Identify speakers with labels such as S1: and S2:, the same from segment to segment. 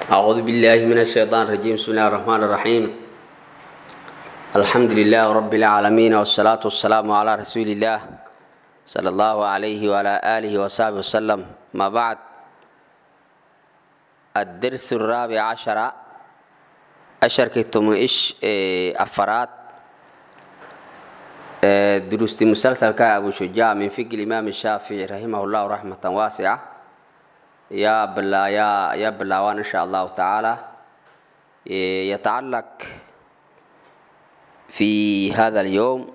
S1: أعوذ بالله من الشيطان الرجيم بسم الله الرحمن الرحيم الحمد لله رب العالمين والصلاة والسلام على رسول الله صلى الله عليه وعلى آله وصحبه وسلم ما بعد الدرس الرابع عشر أشر كتم إيش أفراد دروس مسلسل كأبو شجاع من فقه الإمام الشافعي رحمه الله رحمة واسعة يا بلا يا يا بلاوان إن شاء الله تعالى يتعلق في هذا اليوم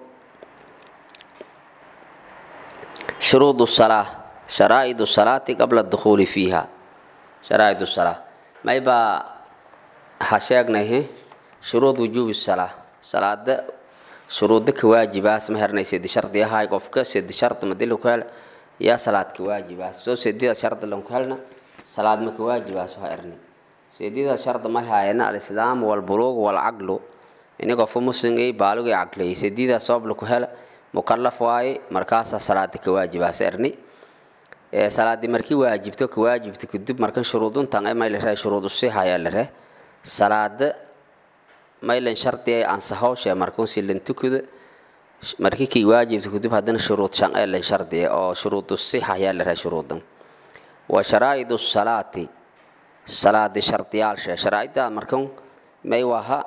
S1: شروط الصلاة شرائط الصلاة قبل الدخول فيها شرائط الصلاة ما يبقى حشاقنا هي شروط وجوب الصلاة صلاة شروط كواجبة سمهرنا سيد شرط يا هاي قفك سيد شرط مدلو كهل يا صلاة كواجبة سو سيد شرط لهم كهلنا صلاة ما كواجبة سهرني سيد شرط ما هاي الإسلام والبلوغ والعقل ini qofku muslimgay baalugay caqliyay sediida sabab laku hela mukallaf waaye markaasaa salaada ka waajibaas erni salaadii markii waajibto ka waajibta kadib markan shuruuduntan may lare shuruudu sixa ayaa lare salaada maylan shardi ansahowshe markun silan tukuda markii kii waajibta kadib haddana shuruud shan elan shardi oo shuruudu sixa ayaa lare shuruudan wa sharaa'idu salaati salaadi shardiyaalshe sharaa'idda markan may waha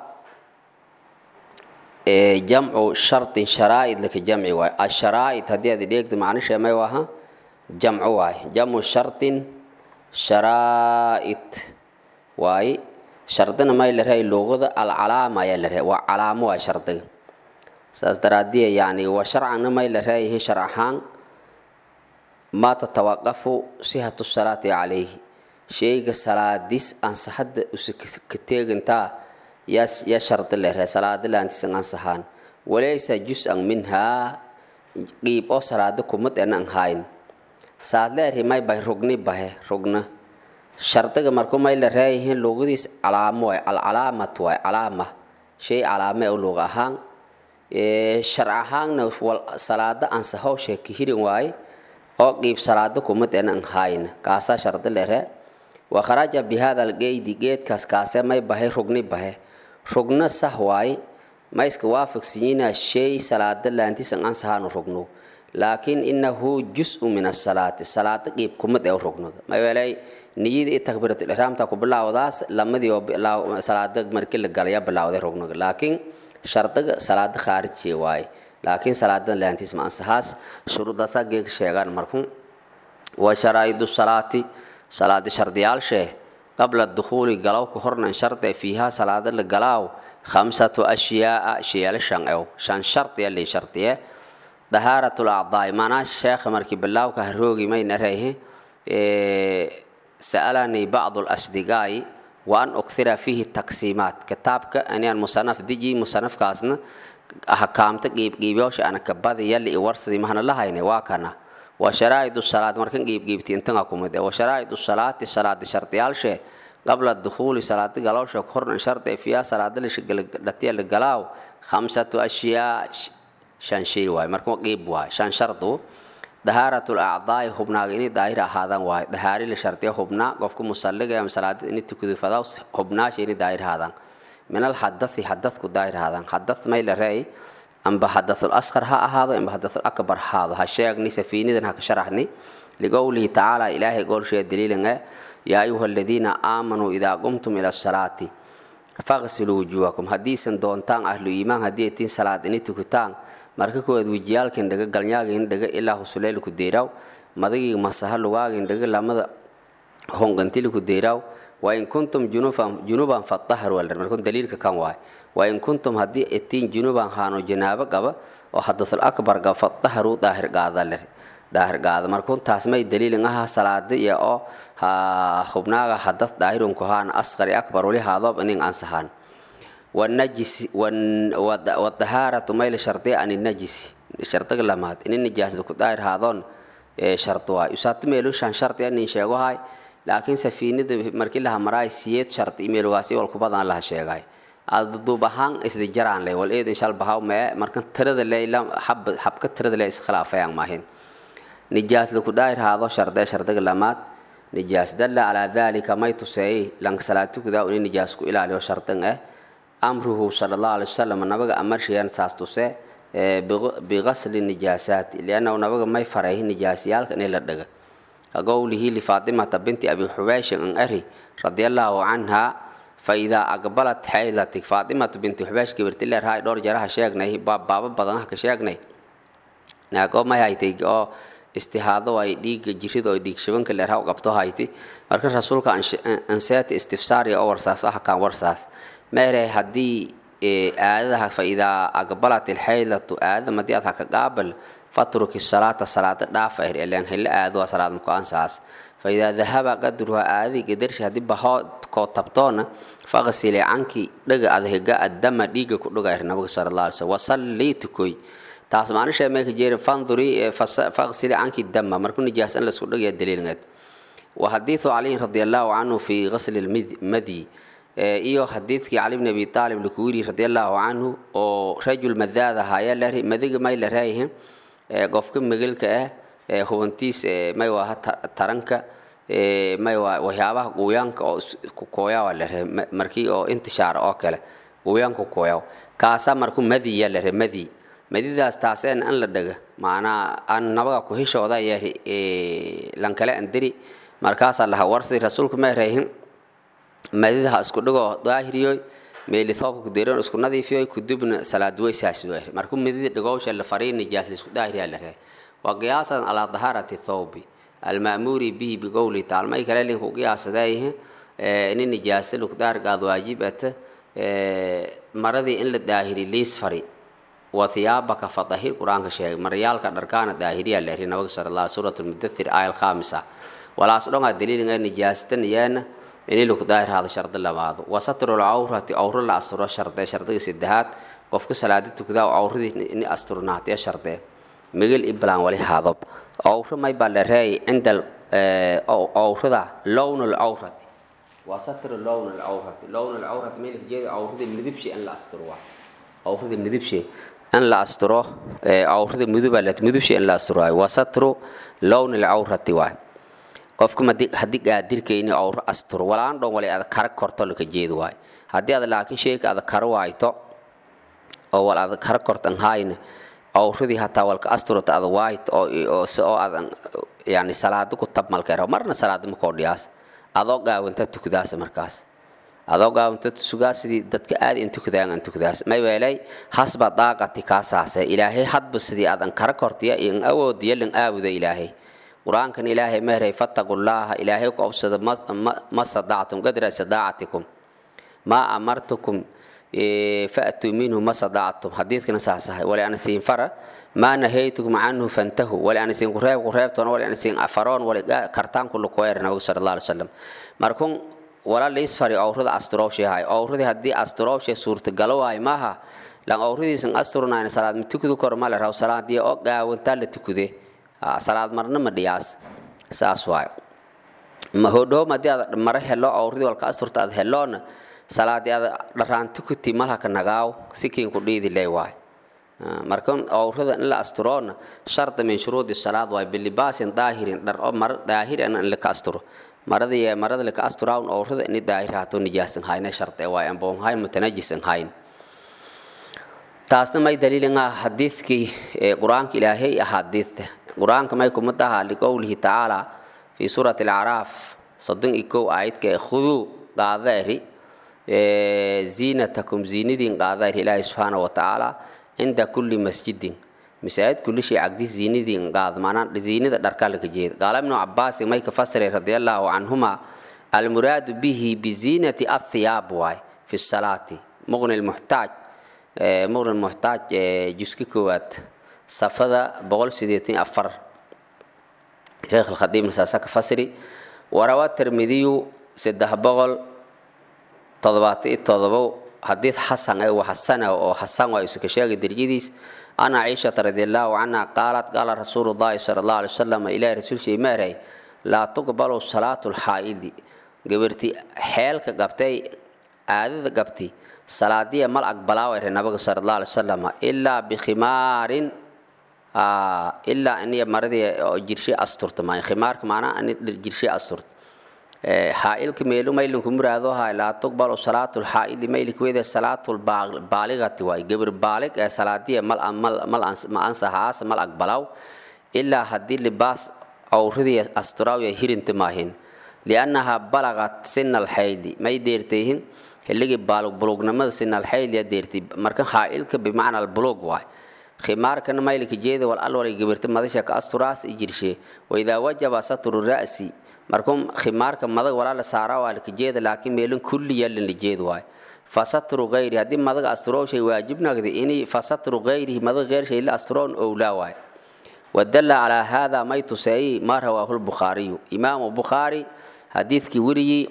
S1: jamcu shardin sharaa'id laka jamci waaye asharaa'id haddii aad dheegto macnisha may waha jamcu waaye jamcu shardin sharaa'id waaye shardina may la rahay luqada alcalaama ayaa la rahay waa calaamo waay shardiga saas daraadiya yani wa sharcana may la rayahay sharc ahaan maa tatawaqafu sihatu salaati calayhi sheyga salaadis ansaxadda ka teegantaa ya shardi lere salaada laantisan ansahaan walaysa jus-an minhaa qiib oo salaada kumad enan hayn saad leerhi may bahay rugni bahe rugna shardiga marku may la reeyihiin luuqadiis calaamo waay alcalaamat waay calaama shay calaame oo luuq ahaan sharc ahaanna salaada ansahow sheeka hirin waaye oo qiib salaada kumad enan hayn kaasaa shardi lere wakharaja bihada algeydi geedkaas kaase may bahay rugni bahe rugno sah waaye ma iska waafaqsiiyinaa shay salaada laantiisan ansahaanu rugno laakiin inahu jus-u min asalaati salaada qiib kumad ee rugnoda mayeelay niyada i takbiiratul ixraamta ku bilaawdaas lamadii oo salaada markii la galaya bilaawday rugnoga laakiin shardiga salaada khaarijiya waaye laakiin salaada laantiis ma ansahaas shuruudaasaa geeg sheegaan marku wa sharaa'idu salaati salaadi shardiyaalshee qabla dukhuuli galow ka hornan shardi fiihaa salaada la galaaw khamsatu ashyaaa shayaalo shan ew shan shardiya lii shardiye dahaaratul acdaai maanaa sheekha markii bilaawka haroogi mayna reehe sa'alanii bacdu lasdigaayi wa an ukhira fiihi taksiimaat kitaabka aniyaan musanaf diji musanafkaasna hakaamta qiibqiibyoosha ana kabadi yalli i warsadii mahna lahayne waa kana wa sharaa'id salaad markan qiibqiibti intan kumid wa sharaa'id salaati salaadi shardiyaalshe qabla dukhuuli salaadi galoosha hornan shardi fiyaa salaada dhatiya la galaaw khamsatu ashyaa shan shay waay marka qiib waay shan shardu dahaaratul acdaai hubnaaga inay daahir ahaadaan waay dahaari la shardiya hubnaa qofka musalliga ama salaada inay tukado fadaa hubnaasha inay daahir ahaadaan min alxadathi xadadku daahir ahaadaan xadath may la reey amba xadathul asqar ha ahaado amba xadathul akbar ha ahaado ha sheegni safiinidan ha ka sharaxni liqowlihi tacaala ilaahay goolshee daliilan eh yaa ayuha aladiina aamanuu idaa qumtum ila asalaati faqsiluu wujuuhakum haddiisan doontaan ahlu iimaan haddii ay tiin salaad ini tukutaan marka koowaad wejiyaalkan dhaga galnyaagin dhaga ilaa husuleylku deyraaw madagii masaha lugaagin dhaga lamada honqantiliku deyraaw wain kuntum junuban fadaharu aldher markun daliilka kan waay wain kuntum haddii itiin junuban haano janaabo qaba oo hadathul akbar qaba fadaharu daahir qaada ler daahir qaada markun taas may daliilin aha salaada iyo oo ha hubnaaga hadath daahirunku haana asqari akbar wali haadoob inin ansahaan والنجس والطهارة ميل شرطية عن النجس شرط لمات إن النجاس لو داير هذون شرط واي يسات ميلو شان شرط يعني شيغو هاي لكن سفينة مركي لها مراي سيت شرط إيميل واسي والكبضان لها شيغاي الدوبهان إسد جران لي والإيد إن شاء الله بهاو ما مركن ترد لي لا حب حب كترد لي خلاف يعني ماهين نجاس لو داير هذا شرط شرط لمات nijaas dalla calaa dalika may tuseeyey lanka salaad tukudaa ini nijaas ku ilaaliyo shardan ah amruhu sala allahu alay wasalam nabaga amarshiyan saas tuse bigasli nijaasaati liannahu nabaga may faray nijaasyaalka inay la dhaga kaqowlihi lifaatimata binti abi xubayshin an ari radia allaahu canha faidaa aqbalat xaylatik faatimatu binti xubaysh gabarti leerhaay dhowr jaraha sheegnay baaba badanah ka sheegnay naagoo may haytay oo istihaado ay dhiiga jirida oo dhiig shabanka leerha u qabto hayti marka rasuulka anseeta istifsaariya oo warsaas ah kaan warsaas meere haddii aadadaha faidaa aqbalat ilxaylatu aadada madii ad haka qaabal fatruki salaata salaada dhaafa er eleen hilla aaduwa salaad muku ansaas faidaa dahaba qadruha aadadii gadarshi haddii bahoo koo tabtoona faqsili canki dhaga adhiga addama dhiiga ku dhuga er nabiga sala allah alay slm wasallii tukoy taas maanisha meeka jeeri fanduri faqsili canki dama markuu nijaas in laisku dhagaya daliilngeed wa xadiidu caliyin radi allahu canhu fi qasli lmadi iyo xadiidkii cali bni abi aalib laku yiri radi allahu canhu oo rajul madaad ahaaya madiga may la raayihin qofka megelka ah hubantiis may waa taranka may waa waxyaabaha quuyaanka oo kukooyaa waa la rehe markii oo intishaara oo kale quuyaanka kooyaa kaasaa marku madiya la rehe madi madidaas taaseen an la dhaga macnaa aan nabaga ku hishooda yahi lankale andiri markaasaa laha warsi rasuulku may reehin madidaha isku dhigoo daahiriyoy meelithoobka kudeeran isku nadiifiyoy kudubna salaad weysaas weer markuu madida dhigowsha la farii nijaas lisku daahiriyaa la rehe waa qiyaasan calaa dahaarati thawbi alma'muuri bihi biqowli taal may kale linku qiyaasadaayihi ini nijaasa laku daargaad waajib ata maradii in la daahiri liis fari wa thiyaabaka fatahir qur-aanka sheegay maryaalka dharkaana daahiriyaa la eri nabaga sala allah suurat lmudathir aaya alkhaamisa walaas dhongaa daliilinga nijaastan yeena ini laku daahir hada shardi labaado wa satru lcawrati awro la asturo shardee shardiga saddexaad qofka salaada tukadaa awradii ini asturnaatee shardee migil iblan wali hadob awro may baa la reey cinda awrada lown lcawrati waa satru lown lcawrati lown lcawrati may jeedo awrada midibshi in la asturo waa awrada midibshi in la asturo awrada midubaa la midibshi in la asturo waay waa satru lown lcawrati waay qofka haddii gaadirkayni awro asturo walaan dhon wali ada kara korto laka jeedo waay haddii ada laakiin sheeka ada kara waayto oo wal ada kara kortan hayne awradii hataa walka asturata ada waayt oo si oo adan yani salaada ku tabmalkeero marna salaada makoo dhiyaas adoo gaawanta tukadaas markaas adoo gaawanta sugaa sidii dadka aad in tukadaan an tukadaas may weelay hasba daaqati kaasaase ilaahay hadba sidii adan kara kortiya in awoodiya lan aabuda ilaahay qur-aankan ilaahay meeray fattaqullaaha ilaahay ku obsada ma sadactum qadra sadaacatikum maa amartukum faatuu minhu ma sadactum xadiidkana saasahay wali ana siin fara maa nahaytukum canhu fantahu wali ana siin kureeb kureebtoona wali ana siin faroon wali kartaan ku lukoyar nabigu sala allah alay wasalam markun wala liisfari awrada asturowshay hay awradii haddii asturowshay suurtagalo waay maaha lan awradiisan asturnayna salaad ma tukadu kor male raw salaadii oo gaawantaa la tukude salaad marna ma dhiyaas saas waay ma hodhoom haddii aad mara helo awradii walka asturta aad heloona salaadii aad dharaanti kuti malhaka nagaaw sikiinku dhiidi ley waay marka awrada in la asturoona sharda min shuruudi salaad waay bilibaasin daahirin dhar oo mara daahiran in laka asturo maradii marada laka asturawn awrada ini daahir haato nijaasan hayne sharde waay amboon hayn mutanajisan hayn taasna may daliilinga xadiidkii qur-aanka ilaahay axaadiidta qur-aanka may kuma taha liqowlihi tacaala fi suurati alacraaf soddon iyo kow aayadka khuduu qaadaeri ziinatakum ziinadiin qaadaer ilaahi subxaana wa tacaala cinda kulli masjidin masaajid kulli shay cagdis ziinadiin qaad maanaa ziinada dharka laga jeeda qaala ibnu cabaasin may ka fasiray radia allaahu canhuma almuraadu bihi biziinati athiyaab waay fi salaati muqni lmuxtaaj muqni lmuxtaaj juska koowaad safada boqol sideetan afar sheekh alkhadiibna saasa ka fasiri warawaa tirmidiyu saddex boqol toddobaatan iyo todobo xadiid xasan ee waa xasana oo xasan waa iska sheegay derjadiis ana ciishata radiallahu canha qaalat qaala rasuulu llahi sala allahu alay wasalam ilaahi rasuulshay maaray laa tuqbalu salaatu lxaa'idi gabarti xeelka qabtay aadada qabti salaadiya mal aqbalaa ere nabiga sala allahu alay wasalam ilaa bikhimaarin ilaa iniya maradii oo jirshe asturta maayo khimaarka maanaa ini jirshe asturta xaailka meelu maylinku muraado hay laa tuqbalu salaatu lxaaili maylik wede salaatu baaligati waay gebir baalig ee salaadiya ma ansahaas mal aqbalaw ilaa haddii libaas awridii asturaawiya hirinta maahin liannaha balagat sina alxayli may deertayhin xilligii bulugnimada sina alxayliya deertay marka xaailka bimacna albulug waay khimaarkana maylika jeeda wal alwalay gabirta madasha ka asturaas i jirshe waidaa wajaba satru ra'si markuu khimaarka madag walaa la saaraa waa lika jeeda laakiin meelin kulli yalin la jeed waay fasatru gayri haddii madaga asturow shay waajib nagdi ini fasatru gayrihi madag geyr shay la asturoon owlaa waay wadalla calaa hada may tuseeyey maa rawaahu lbukhaariyu imaamu bukhaari xadiidkii weriyey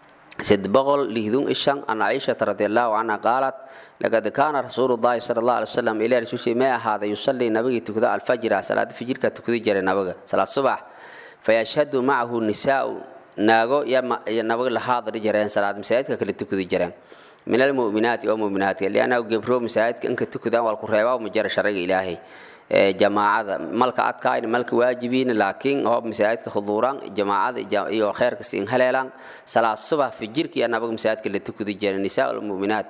S1: sid boqol lihdun ishan an caishata radi allahu canha qaalat laqad kaana rasuulu llahi sala allah alay wasalam ilaa rasuulshii may ahaaday yusallii nabigii tukada alfajra salaada fijirka tukadi jiray nabiga salaad subax fayashhadu macahu nisaau naago iyo nabiga la haadari jireen salaad masaajidka kale tukadi jireen min almu'minaati oo mu'minaatka liannahu gebro masaajidka inka tukadaan waa ku reebaa ma jira sharciga ilaahay jamaacada malka adkaayna malka waajibiina laakiin hoob masaajidka huduuraan jamaacada iyo kheyrka siin haleelaan salaad subax fijirka iyo nabiga masaajidka la tukadi jiray nisaa almu'minaat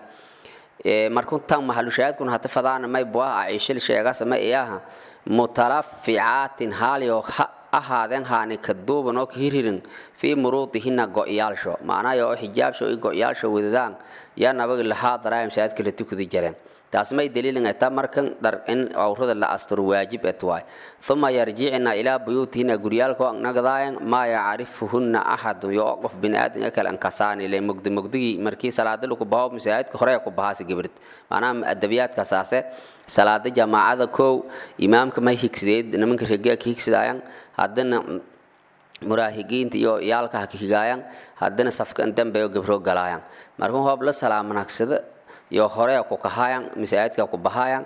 S1: markuu tan mahalushaahidkuna hata fadaana may buah aciishil sheegasa ma iyaha mutalaficaatin haaliyo ahaadeen haani ka duuban oo ka hirhirin fii muruudihina go'yaalsho macnaha oo xijaabsho i go'yaalsho wadadaan yaa nabaga lahaa daraaya masaajidka la tukadi jireen taas may daliilin eta markan dhar in awrada la asturo waajib et waay uma yarjicna ilaa buyuutihina guryaalko nagdaayan maa yacrifuhunna axadun yo qof biniaadamka kale ankasaani le mugdi mugdigii markii salaada lagu baho masaajidka hore ku bahaasi gabrid macnaha adabiyaadkasaase salaada jamaacada kow imaamka may higsideed nimanka regaa ka higsidaayan haddana muraahigiinta iyo yaalka ha ka higaayan haddana safkan dambeyo gabro galaayan markuu hoob la salaamanagsada iyo hore ku kahaayan masaajidka ku bahaayan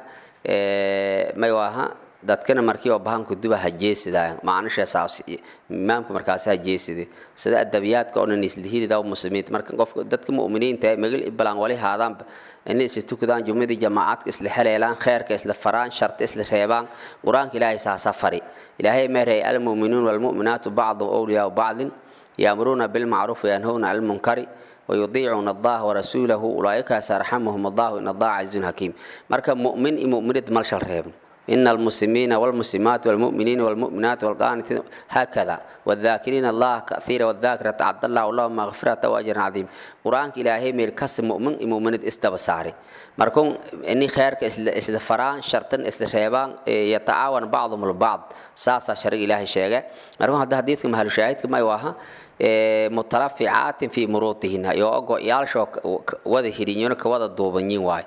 S1: may waaha dadkana markii oo bahan kuduba ha jeesidaayan macnisheesaas imaamka markaasi ha jeeside sida adabiyaadka oo nislihididaa muslimiinta marka qofka dadka mu'miniinta magal ibalaan wali haadaanba inay isla tukadaan jumladii jamaacadka isla heleelaan kheerka isla faraan sharta isla reebaan qur-aanka ilaahay saasa fari ilaahay meeray almu'minuun walmu'minaatu bacdum awliyaau bacdin yaamuruuna bilmacruuf wayanhowna cani lmunkari ويطيعون الله ورسوله أولئك سيرحمهم الله إن الله عزيز حكيم مركب مؤمن مؤمنة ملشل ريبن إن المسلمين والمسلمات والمؤمنين والمؤمنات والقانتين هكذا والذاكرين الله كثيرا والذاكرة عد الله اللهم مغفرة وأجر عظيم قرآن إلهي ميل كسم مؤمن مؤمنة استبصاري مركون إني خيرك إسل فران شرطن إسل شيبان يتعاون بعضهم البعض ساسا شرق إلهي شيئا مركون هذا حديث مهل شاهد كما يواها mutalaficaatin fii muruutihina iyo go-yaalsho wada hirinyo ka wada duubanyin waay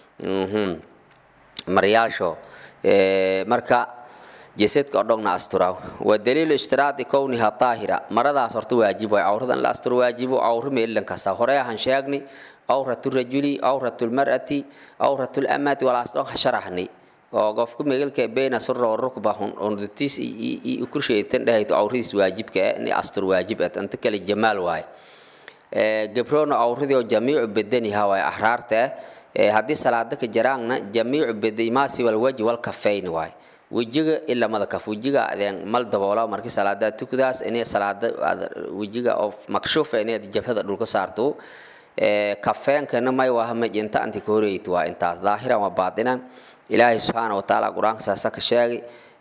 S1: maryaasho marka jesedka oo dhogna asturaaw wa daliilu ishtiraadi kowniha daahira maradaas horta waajib waay cawradan la asturo waajibo cawro meelilan kasta hore ahan sheegni awratu rajuli awratu lmar'ati awratu lamati walaas dhon sharaxni oo qofku megalka beena surra wa rukba hundutiis i kurshaytan dhahayto awradiis waajibka eh ni astur waajib at anta kale jamaal waaye gabrona awradii oo jamiicu bedaniha waaye ahraarta eh haddii salaada ka jaraanna jamiicu bedaimaasi walwaji walkafayni waaye wejiga ilaa madakaf wejiga adeen mal daboola markii salaada tukadaas inay salaada wejiga oo makshuufa inay jabhada dhulka saarto kafeenkana may waaha majinta anti ka horeyt waa intaas daahiran waa baatinan ilaahay subxaana watacaala qur-aanka saasa ka sheegay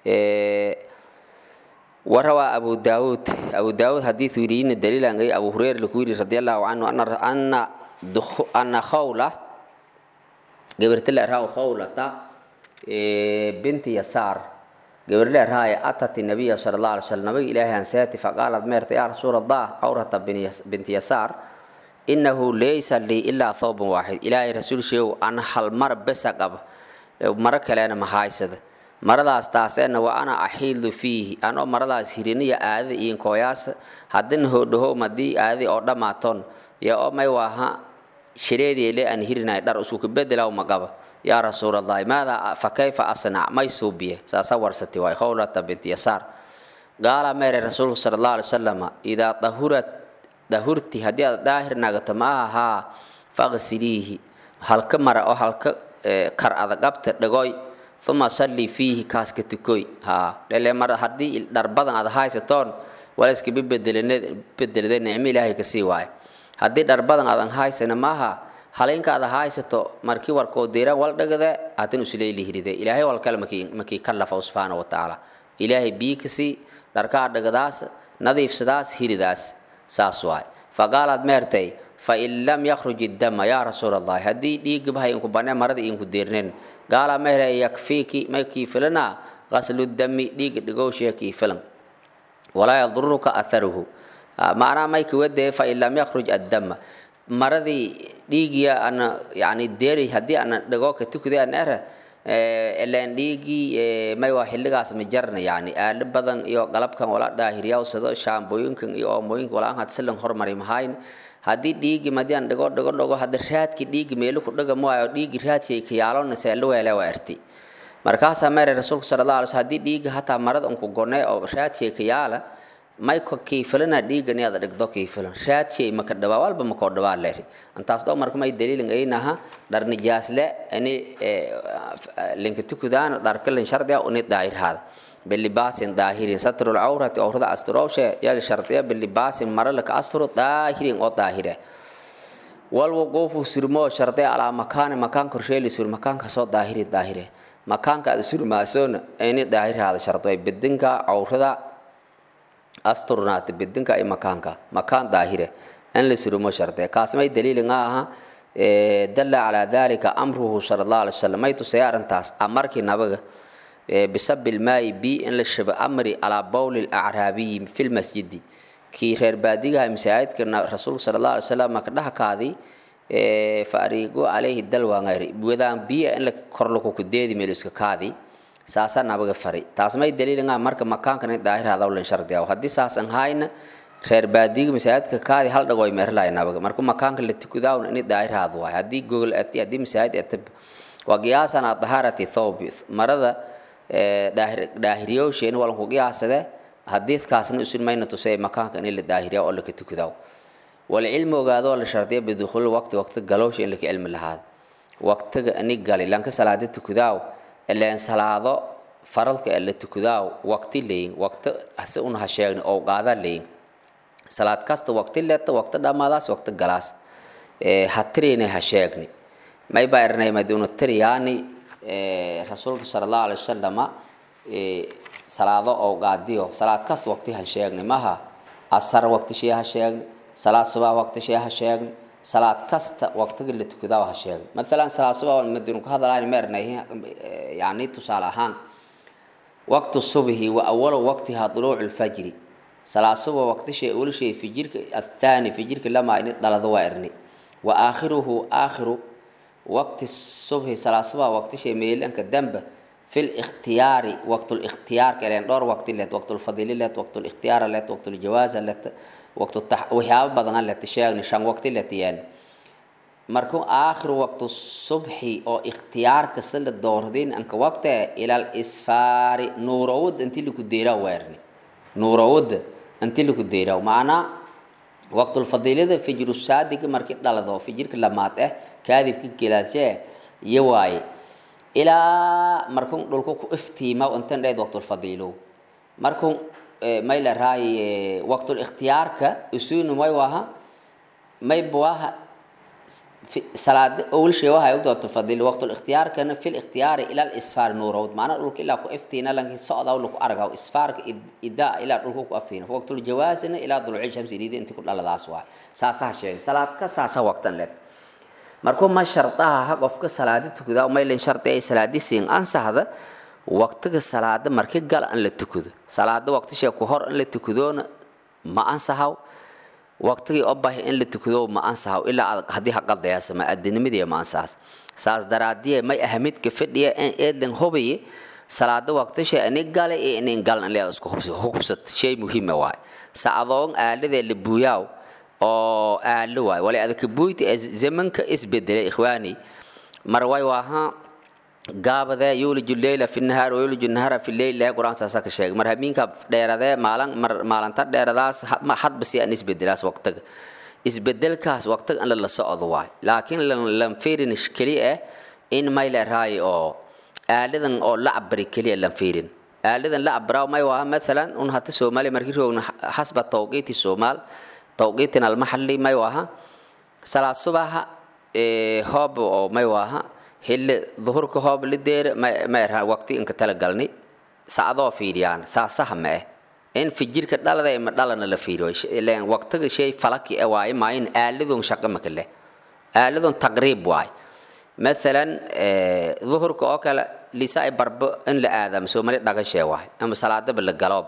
S1: warawaa abu daawuud abu daawuud xadiidu yidhi daliilan ay abu hureyra laku yidhi radi allahu canhu ana ana khawla gabarta la erhaa khawlata binti yasaar gabar la erhaaya atat nabiya sala allah alay slam nabiga ilaahay anseeti faqaalat meerta yaa rasuul allah awrata binti yasaar inahu laysa lii ilaa thawban waaxid ilaahay rasuul sheegow an hal mar besa qaba maro kalena mahaysada maradaas taaseena wa ana axiilu fiihi anoo maradaas hiriniya aadada iin kooyaasa haddina hoodhahow madii aadadii oo dhammaatoon yo oo may waaha shireediile aan hirinay dhar usuka bedelaw maqaba yaa rasuulallahi maadaa fa kayfa asnac may suubiye saasa warsati waay khawlata binti yasaar qaala meere rasuulku sala allahu alay wasalama idaa dahurat dahurti haddii aad daahir nagato ma ahaa faqsiliihi halka mara oo halka kar adagabta dhagoy uma sallii fiihi kaaska tukoy ha dhele mar haddii dhar badan aad haysatoon wala iska bedelday nicmo ilaahay kasii waaye haddii dhar badan aadan haysana maaha halaynka aad haysato markii warkoo deera wal dhagada adan usuleeli hiride ilaahay wal kale makii makii kallafa subhanahu wa ta'ala ilaahay bii kasii dharka dhagadaas nadiifsadaas hiridaas saas waay faqaalaad meertay fain lam yakhruj iddama yaa rasuul allahi haddii dhiigga bahay inku banee marada inku deerneen gaalaa mehere yakfiiki may kii filana qaslu dami dhiigga dhigowshee kii filan walaa yaduruka atharuhu macnaa may kiwadee fain lam yakhruj addama maradii dhiigiya ana yani deeri haddii ana dhigoo ka tukudee an ere ilaan dhiigii may waa xilligaas ma jarna yani aalo badan iyo qalabkan wala daahiriyaw sado shaambooyinkan iyo oomooyinka wala had silan hormari mahayn haddii dhiigi madian dhigo dhigo dhigo hadda raadki dhiigi meelu ku dhiga maayo dhiigi raadki ka yaalona seelo weele waa erti markaasaa meeray rasuulku sala allah alay slam haddii dhiigi hataa marada unku gone oo raadki ka yaala may ko kiifilana dhiigan yaada dhigdo kiifilan raadki maka dhawaa walba makoo dhawaa leeri antaas dho marka may daliilin aynaha dhar nijaasle ini linka tukudaan dharkalin shardiya uni daahirhaada bilibaasin daahirin satrul cawrati awrada asturowshe yaga shardiya bilibaasin maralaka asturo daahirin oo daahire walwuquufu surmoo shardiya alaa makaani makaan korsheeli sur makaankaasoo daahiri daahire makaanka aad surmaasoona ini daahirhaada shardiya bidinka cawrada asturnaata bidinka iyo makaanka makaan daahire in la surmo shardiya kaasmay daliilin aha dalla calaa dalika amruhu sala allah alay wasalam may tusaya arrintaas amarkii nabaga بسب الماء بي إن لشب أمري على بول الأعرابي في المسجد كي رير باديها مساعد كنا رسول صلى الله عليه وسلم كده كادي فأريقو عليه الدلوى غيري بودان بي إن لك كرلوكو كديدي ميلوسك كادي ساسا نبغى فري تاسمي دليل إنها مرك مكان كان داهر هذا ولا شرط ديا وهدي ساسا هاينا reer baadiga masaajidka kaadi hal dhago ay meerlaay nabaga markuu makaanka la tukudaawn in daahir haad waay haddii gogol ati haddii masaajid atab waa qiyaasan a dahaarati thawb marada daahiriyowsheen waa lanku qiyaasade hadiidkaasna usun mayna tusay makaanka in la daahiriya oo laka tukudaw walcilmi ogaadoo la shardiya bidukhuli waqti waqti galowsha in laka cilmi lahaada waqtiga ini gali lanka salaada tukudaaw ileen salaado faralka ee la tukudaaw waqti leyin waqti hase un ha sheegni oo qaada leyin salaad kasta waqti leeta waqti dhammaadaas waqti galaas ha tirina ha sheegni may baa ernay maduna tiriyaani rasuulka sala allahu alay wasalama salaado oo qaadiyo salaad kasta waqti ha sheegni maha asar waqti shee ha sheegni salaad subax waqti shee ha sheegni salaad kasta waqtiga la tukadaa ha sheegni maalan salaad subax madinu ka hadalaani ma ernay yani tusaale ahaan waqti subhi wa awalu waqtiha duluucu lfajri salaad subax waqti shee ula shee fijirka athaani fijirka lamaa ini dhalado waa erni wa aakhiruhu aakhiru waqti subhi salaad subax waqti shee meelanka damba في الاختيار وقت الاختيار كلام دور وقت لت وقت الفضيلة لت وقت الاختيار لت وقت الجواز لت وقت التح وحياب بدنا لت شيء نشان وقت لت يعني مركو آخر وقت الصبح أو اختيار كسل الدور دين أنك وقت إلى الإسفار نورود أنت اللي كديرا ويرني نورود أنت اللي كديرا ومعنا وقت الفضيلة فجر الصادق مركب دالدو فجر كلاماته كاذب كيلاتيه يواي ilaa markun dhulku ku iftiima intan dheed waqtulfadiilo markun may la raay waqtulikhtiyaarka isuunu may waha may buwaha salaad owlshay waha ogda waqtulfadiilo waqtulikhtiyaarkana fi likhtiyaari ila lisfaar nuurowd macnaa dhulka ilaa ku iftiina lanki socda laku argaw isfaarka idaa ilaa dhulku ku aftiina waqtuljawaasina ilaa duluci shamsi dhiidi inti ku dhaladaas waay saasaha sheegay salaad ka saasa waqtan leed markuu ma shardaha ha qofka salaadi tukadaa maylan shardi ay salaadi siin ansaxda waqtiga salaada marki gal an la tukado salaada waqtishee ku hor in la tukadoona ma ansaxaw waqtigii obahi in la tukado ma ansaxaw ilaa haddii haqaldayaasa ma adinimadii ma ansaxas saas daraadiye may ahamidka fadhiya in eedlan hubiye salaada waqtishee ini gale iyo inin galan in leeda isku hubsat shay muhiima waay sacdoon aaladee la buuyaaw oo aalo waay wala adaka buyti zamanka isbedelay ikhwaani mar way waaha gaabade yuliju leyla fi nahaar wayuliju nahara fi leyl ilahay qur-aan saasa ka sheegay mar habeenka dheeradee maalin mar maalinta dheeradaas hadba si aan isbedelaas waqtiga isbedelkaas waqtiga in la socdo waay laakiin lan fiirin keli ah in may la raayo oo aaladan oo la cabari keliya lan fiirin aaladan la abraaw may waa maalan un hata soomaaliya markii roogna xasba tawqiiti soomaal tawqiitin almaxalli may waaha salaad subaxa hoob oo may waaha xilli duhurka hoob lideer may raha waqti inka tala galni sacdoo fiiriyaan saa saha ma eh in fijirka dhalada ma dhalana la fiiriyo ileen waqtiga shay falaki e waaye maayin aaladun shaqo maka leh aaladun taqriib waay maalan duhurka oo kale lisa ay barbo in la aadamo soomali dhagashee waay ama salaadaba la galoob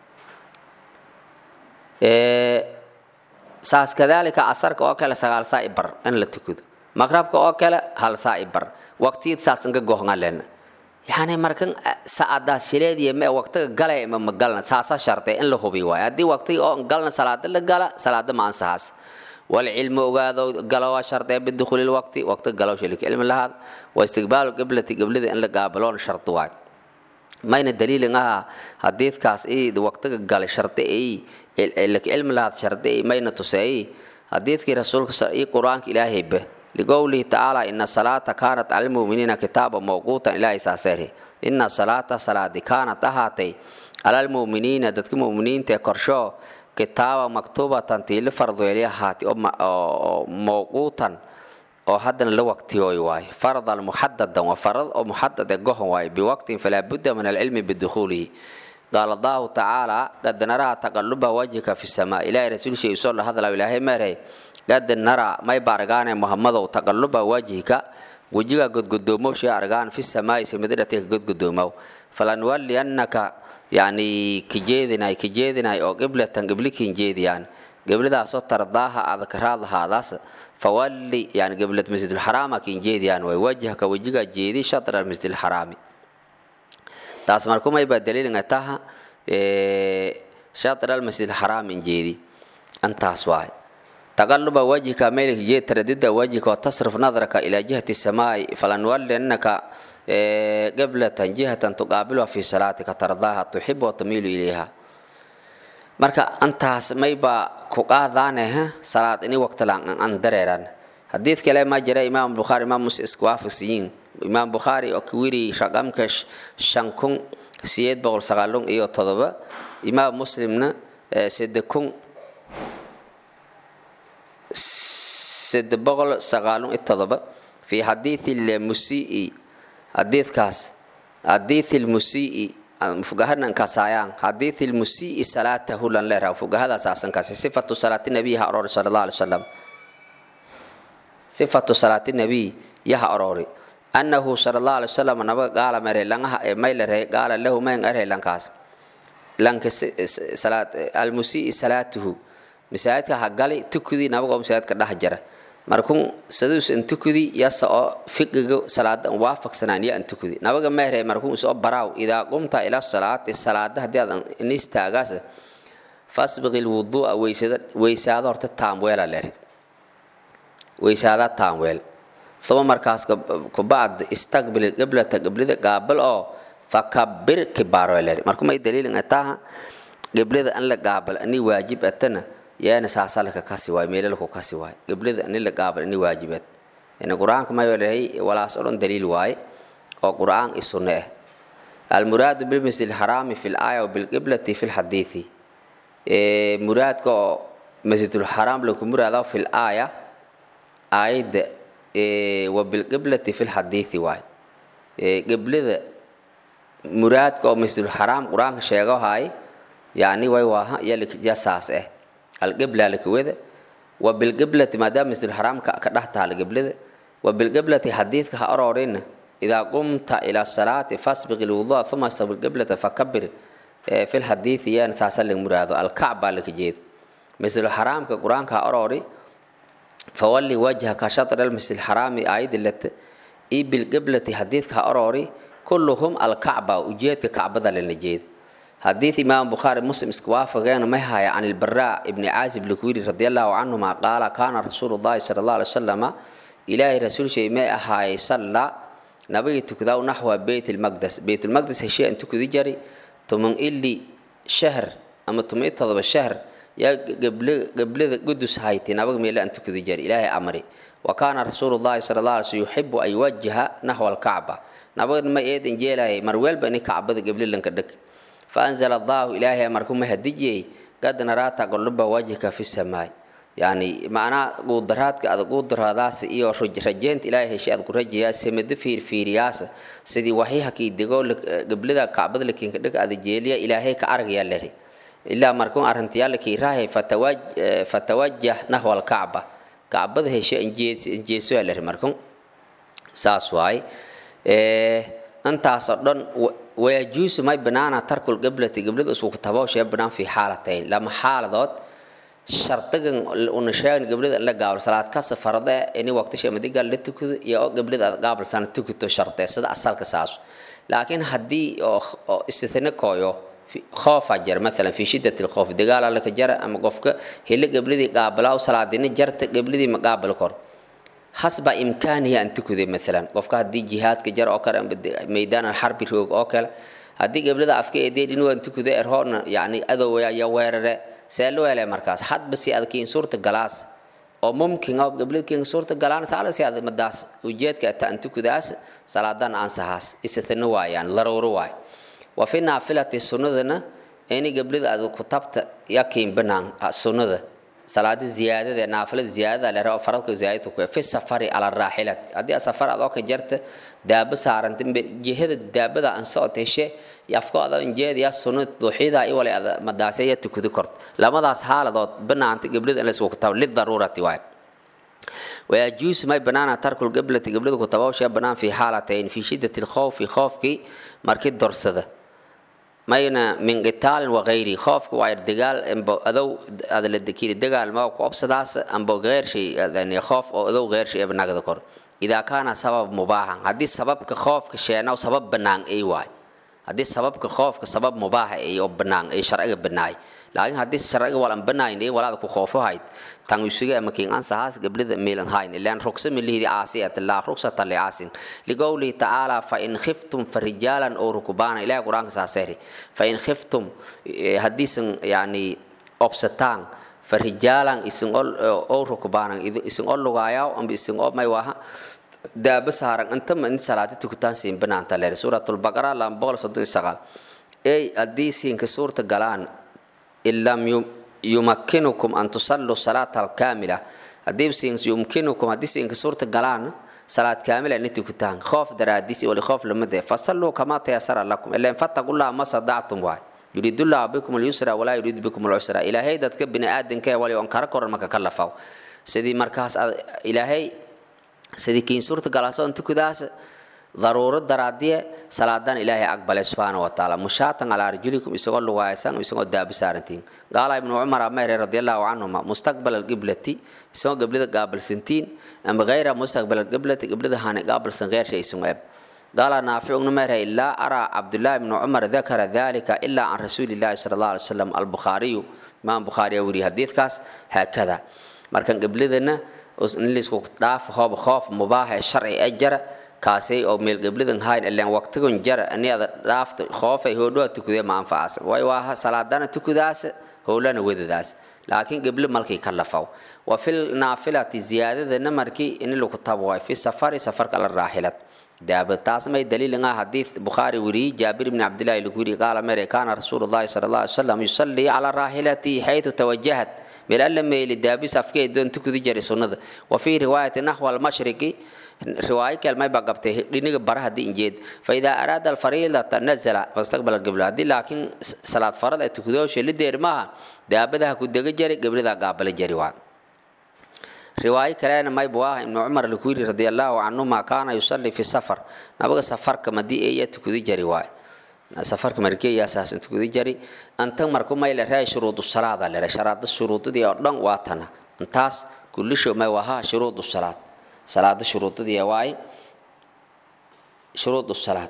S1: saas kadaalika casarka oo kale sagaal saa i bar in la tukado maqrabka oo kale hal saa i bar waqtiyad saas inka gohnga lena yani markan saadaas shileediya me waqtiga galay ma ma galna saasa shartay in la hubi waay haddii waqtiga oo galna salaada la gala salaada ma ansahaas والعلم وقاذو قالوا شرط بدخول الوقت وقت قالوا شلك علم لهذا واستقبال قبلة قبلة أن قابلون شرط واحد ما ين الدليل إنها حديث كاس إيه دو وقت قال شرط إيه لك علم لهذا شرط إيه ما ين تسعي حديث كي رسول إيه قرآن إلهي به لقوله تعالى إن الصلاة كانت على المؤمنين كتابا موقوتا إلى إساسره إن الصلاة صلاة كانت أهاتي على المؤمنين دتك مؤمنين تكرشو kitaaba maktuubatan tii la fardoeli ahaati oo mawquutan oo haddana la waqtiyooy waaye fardan muxadadan waa farad oo muxadad ee gohon waaye biwaqtin falaa budda min alcilmi bidukhuulihi qaala allahu tacaala qad naraa taqaluba wajhika fi samaa ilaahay rasuulshay usoo la hadlaa ilaahay meerey qad naraa may ba argaane muhammadow taqaluba wajhika wejiga godgodoomoshii argaan fi samaa'i samidadhatika godgodoomow falanuwalliyannaka yani kijeedinay kijeedinay oo qiblatan qiblikin jeediyaan qibladaasoo tardaaha adkaraad lahaadaas fawalli yani qiblad masjidulxaraama kin jeediyaan way wajhaka wejiga jeedi shatra masjidulxaraami taas markumay baa daliilinga taha shatra almasjidulxaraam in jeedi antaas waay تقلب وجهك ميلك جيت تردد وجهك وتصرف نظرك إلى جهة السماء فلنولنك قبلة جهة تقابلها في صلاتك ترضاها تحب وتميل إليها marka antaas mayba ku qaadaane salaad ini waqti laan an dareeran xadiid kale ma jira imaam bukhaari imaam muslim isku waafaqsiyiin imaam bukhaari oo ku wiri raqamka shan kun sideed boqol sagaalun iyo todoba imaam muslimna sede kun sede boqol sagaalun iyo todoba fi xadiidi lmusii xadiidkaas xadiidi lmusii fugahanan kasaayaan xadiidi lmusii salaatahu lan leeraha fugahadaas aasankaasi sifatu salaati nabiy ha orori sala allah alay wasalam sifatu salaati nabiy yaha orori annahu sala allah alay wasalam nabaga gaala mere langaha may lere gaala lahu mayn ere lankaas lanka almusii salaatuhu masaajidka ha gali tukudii nabagoo masaajidka dhex jara markun saduus an tukudi yasa oo fiqiga salaada waafaqsanaan ya an tukudi nabaga mehere markun isoo baraaw idaa qumta ila salaati salaada haddii aad in istaagaas fasbiqi lwuduu'a weysada weysaada horta taamweela lere weysaada taamweel uma markaas kubacd istaqbil qiblata qiblada gaabal oo fakabir kibaaro lere markumay daliilin ataha qiblada an la gaabal ani waajib atana yaana saasalka kasi waay meelalku kasi waay qiblada ani la gaabal ini waajibeed yani qur-aanka mayo lehay walaas o dhan daliil waaye oo qur-aan i sunne ah almuraadu bilmasjid alxaraami fi laaya wabilqiblati fi lxadiidi muraadka oo masjidulxaraam laku muraado fi laaya aayadda wabilqiblati fi lxadiidi waay qiblada muraadka oo masjidulxaraam qur-aanka sheego haay yani way waaha yasaas ah alqibla lakawada wabilqiblati maadaama masjidulxaraamka ka dhex tahala qiblada wabilqiblati xadiidka ha ororina idaa qumta ila salaati fasbiq ilwudua uma stabil qiblata fakabir fi lxadiidi yaana saasa la muraado alkacba laka jeeda masjidulxaraamka qur-aanka ha orori fawalli wajhaka shatra almasjid alxaraami aayadda lata i bilqiblati xadiidka ha orori kulluhum alkacba ujeedka kacbada lana jeeda حديث إمام بخاري مسلم اسكوافقين مهايا عن البراء ابن عازب الكويري رضي الله عنهما قال كان رسول الله صلى الله عليه وسلم إلهي رسول شيء ما هاي صلى نبي تكذاو نحو بيت المقدس بيت المقدس شيء أن تكذي جري تمن إلي شهر أما تمن تضرب الشهر يا قبل قبل قدس هايتي نبي ميلا أن تكذي جري إلهي أمري وكان رسول الله صلى الله عليه وسلم يحب أن يوجه نحو الكعبة نبي ما يد إنجيلا مرويل بني كعبة قبل لنك دك faanzala allahu ilaahay markuu ma hadijiyey qad naraa taqalluba wajhika fi samaay yani macnaa guudaraadka aad guudaraadaas iyo rajeynta ilaahay heshay aad ku rajayaa samada fiirfiiriyaas sidii waxyaha kii dego gablada kacbada lakinka dhig aad jeeliya ilaahay ka aragayaa lari ilaa markuu arrintayaala kii raahay fatawajah nahwa alkacba kacbada heshay injeesoyaa lari markuu saas waay intaasoo dhan wayajuusu may banaana tarkul gablati gablada isku tabooshe banaan fi xaalatayn lama xaaladood shardigan una sheegan gablada la gaabal salaad ka safarada ini waqtisha madiga la tukudo iyo oo gablada aad gaabalsan tukuto shartee sida asalka saas laakiin haddii oo istithna kooyo khoofa jar maalan fi shiddati lkhoof dagaala laka jara ama qofka helo gabladii qaabalaa salaadina jarta gabladii ma qaabal kor hasba imkaanihi an tukuday maalan qofka haddii jihaadka jar oo kale meydaan alxarbi roog oo kale haddii gablada afka eedee dhinu an tukuda erhoorna yani adowaya iyo weerare see loo helay markaas hadba si adkiin suurta galaas oo mumkin oo gabladkiin suurta galaan saala si ad madaas ujeedka ta an tukudaas salaadan ansahaas isatana waayaan laruuro waay wa fi naafilati sunnadana ini gablada aad ku tabta yakiin banaan sunnada salaada ziyaadada naafilada ziyaadada la rabo faradka ziyaadada ku fi safari ala raaxilat hadii safar aad oo ka jarta daaba saaranta jihada daabada aan soo teshe yafko aad injeed ya sunnad duuxida ay wala aad madaasaya tukudi kort lamadaas haaladood banaanta gablada in la isku tab lid darurati waay ويجوز ما بنانا ترك القبلة قبلة كتبوش بنان في حالتين في شدة الخوف خوفك مركز درسده mayna min qitaalin wagayri khoofka waa dagaal amba adow ada la dekiri dagaal ma ku obsadaas amba geyr shay yani khoof oo adow geyr shay banagda kor idaa kaana sabab mubaahan haddii sababka khoofka sheena sabab banaan ay waay haddii sababka khoofka sabab mubaaha ay oo banaan ay sharciga banaay laakiin haddii sharciga walan banaayn ay walaada ku khoofo hayd tan isuga ama kiin ansahaas gablida meelan hayn ilaan ruksa milihdi aasiyat la ruksata li aasin liqawli ta'ala fa in khiftum farijalan aw rukbana ila quraanka saaseri fa in khiftum hadisan yani obsatan farijalan isin ol aw rukbana isin ol lugaayaa am isin oo may waha daaba saaran inta ma in salaada tukutaan siin banaanta leer suuratul baqara lam boqol soddon iyo sagaal ay haddii siinka suurta galaan ilam yumakkinukum an tusalluu salaata alkaamila haddii siin yumkinukum haddii siinka suurta galaan salaad kaamila inay tukutaan khoof daraadiis wali khoof lamade fasalluu kamaa tayasara lakum ilan fattaqullaha ma sadactum waay yuriidu llahu bikum alyusra walaa yuriidu bikum alcusra ilaahay dadka bini aadanka wali on kara koran maka ka lafaw sidii markaas ilaahay sidii kiin suurta galaasoon tukudaas daruuro daraadiye salaadan ilaahay aqbalay subxaana wa tacaala mushaatan calaa arjulikum isagoo lugaaysan isagoo daabi saarantiin qaala ibnu cumar amayre radiallahu canhuma mustaqbal alqiblati isagoo qiblada qaabalsantiin ama gayra mustaqbal alqiblati qiblada hane qaabalsan geersha isagoo eb qaala naaficugna mayre ilaa araa cabdullahi ibnu cumar dakara dalika ilaa can rasuulillahi sala allah alay wasalam albukhaariyu imaam bukhaariya weriye xadiidkaas haakada markan qibladana in laisku dhaaf hoob khoof mubaaha sharci ee jara kaasay oo meel gebladan hayn ilaan waqtigan jara aniada dhaafta khoofay hoodhoa tukudee ma anfacaas way waa salaadana tukudaas howlana wedadaas laakiin geblo malkii ka lafaw wa fil naafilati ziyaadadana markii in lagu tabo waay fi safari safarka la raaxilad daaba taas may daliilin ah xadiid bukhaari weriyey jaabir ibni cabdillahi lagu yiri qaala mere kaana rasuulu llahi sala allah alay wasalam yusallii calaa raaxilatihi xaytu tawajahat meel alla meeli daabis afkee doon tukudi jiray sunnada wa fii riwaayati naxwa almashriqi riwaayo kelmay baa qabtay dhiniga bara haddii injeed fa idaa araada alfariidata nazala fastaqbala qibla haddii laakiin salaad farad ay tukudoosha lideer maaha daabadaha ku dega jari gabridaa qaabala jari waa riwaayo kalena maybu ah ibnu cumar laku yiri radi allahu canhuma kaana yusalli fi safar nabaga safarka madii eeya tukudi jari waay safarka markeeyaa saasan tukudi jari antan marku may la raay shuruudu salaada lere sharaada shuruudadii oo dhan waa tana intaas kullisho may wahaa shuruudu salaad salaada shuruudadii waaye shuruudu salaad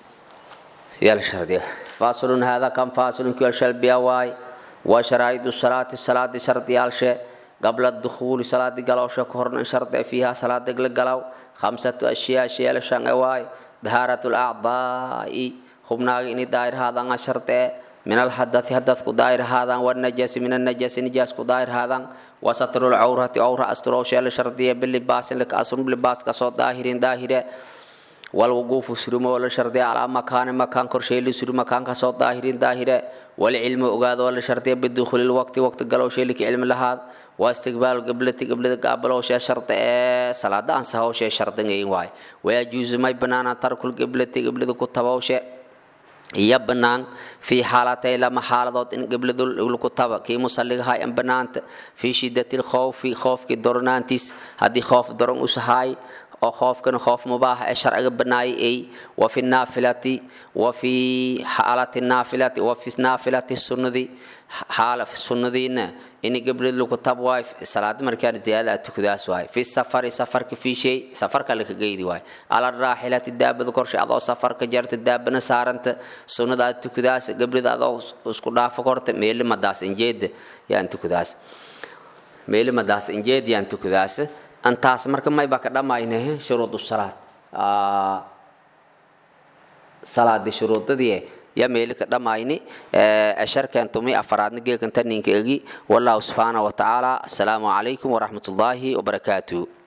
S1: yala shardiya faasilun hada kan faasilun kiyo shalbiya waaye waa sharaa'idu salaati salaadi shardiyaalshee qabla dukhuuli salaadi galowsha ka horna in shardi fiiha salaada la galaw khamsatu ashyaa sheela shan e waaye dahaaratu lacdaa'i hubnaaga ini daahir haadaan sharte min alhadathi hadadku daahir haadaan wanajasi min annajasi nijaasku daahir haadaan wasatru lcawrati awra asturowsheela shardiya bilibaasin lika asrum libaas kasoo daahirin daahire والوقوف سرما ولا شرطي على مكان مكان كرشي لسر مكان كسو ظاهرين ظاهرة والعلم أقاد ولا شرطي بدخول الوقت وقت قالوا شيء لك علم لهذا واستقبال قبلة قبلة قابلوا شيء شرط صلاة أنسى شيء شرط واي ويجوز ما بنانا ترك القبلة قبلة كتبوا شيء iyo banaan fii xaalatay lama xaaladood in qibladu lagu taba kii musalligahay an banaanta fii shidati lkhowfi khoofkii dornaantiis haddii khoof doron usahay oo khoofkana khoof mubaax ee sharciga banaayay ay wa fi naafilati wa fi xaalati naafilati wa fi naafilati sunnadii xaala sunnadiina in qiblad lagu tab waay salaada markaan ziyaada tukadaas waay fi safari safarka fi shay safarka la kageydi waay ala raaxilati daabada korshe adoo safarka jarta daabana saaranta sunnada aad tukadaas qiblada adoo isku dhaafo korta meeli madaas injeeda yaan tukadaas meeli madaas injeed yaan tukadaas antaas marka may baa ka dhammayne shuruudu salaad salaadi shuruudadii ya meeli ka dhammayni asharkan tumi afaraadna geekan taninka egi wallahu subxaanahu wa tacaala asalaamu calaykum waraxmat ullaahi wabarakaatuh